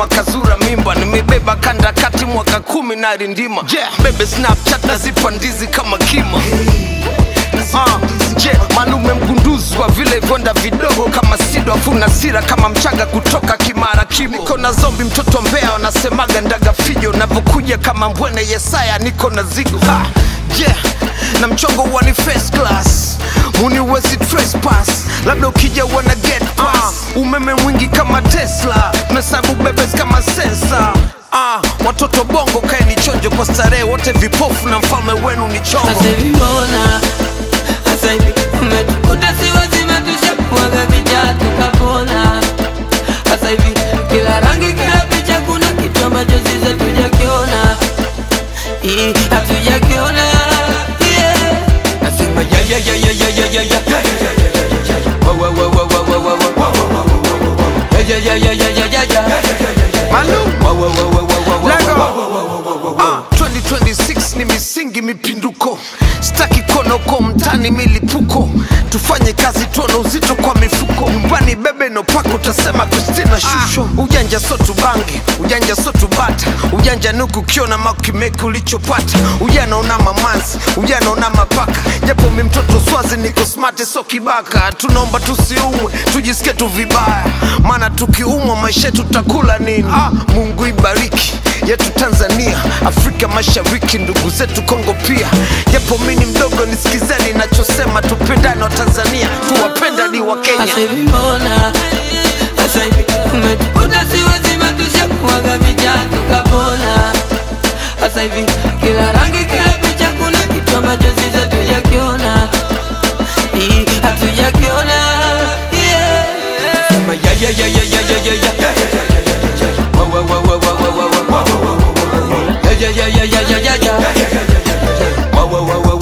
nyuma kazura mimba nimebeba kanda kati mwaka kumi na rindima yeah. bebe snapchat nazipa ndizi kama kima Ah, je malume mgunduzi wa vile vonda vidogo kama sido afuna sira kama mchaga kutoka kimara kimo niko na zombi mtoto mbea wanasemaga ndaga fijo navyokuja kama mbwene yesaya niko na zigo ha, yeah na mchongo huwa ni first class muniwezi trespass labda ukija wana get pass umeme mwingi kama tesla mesabu bebes kama sensa Ah, watoto bongo kaeni chonjo kwa starehe wote vipofu na mfalme wenu ni chongo Sasa hivi mbona sasa hivi umetukuta si wazima tushakuaga vijana tukapona. Sasa hivi kila rangi kila picha kuna kitu ambacho sisi hatujakiona, Ii, hatujakiona yeah. Nasema ya ya ya ya ya ya ya ya Wa, wa, wa, wa, wa, wa, wa, wa. Ya ya ya ya ya ya ya Malum. Wa, wa, wa, wa, wa, wa, wa, Lego. wa, wa, wa, wa, wa. Ah, 2026 ni misingi mipinduko staki konoko mtani milipuko tufanye kazi tuone uzito kwa mifuko nyumbani bebe nopako utasema kristina shusho ujanja so tubange ujanja so tubata ujanja nuku ukiona makimeki ulichopata ujana una mamanzi ujana una mapaka japo mi mtoto swazi niko smart so kibaka tunaomba tusiumwe tujisikie tu vibaya maana tukiumwa maisha yetu tutakula nini ah, mungu ibariki yetu Tanzania, Afrika Mashariki, ndugu zetu Kongo pia. Japo mimi ni mdogo, nisikizeni nachosema, tupendane wa Tanzania, tuwapenda ni wa Kenya. Sasa hivi mbona sasa hivi umetukuta si wazima tushakuaga vijana tukapona. Sasa hivi kila rangi kila picha kuna kitu ambacho sisi hatujakiona, Ii, hatujakiona yeah. Sema ya ya ya ya ya ya ya ya Wa, wa, wa, wa, wa, wa, wa, wa, wa. Ya ya ya ya ya ya ya ya Wa, wa, wa, wa,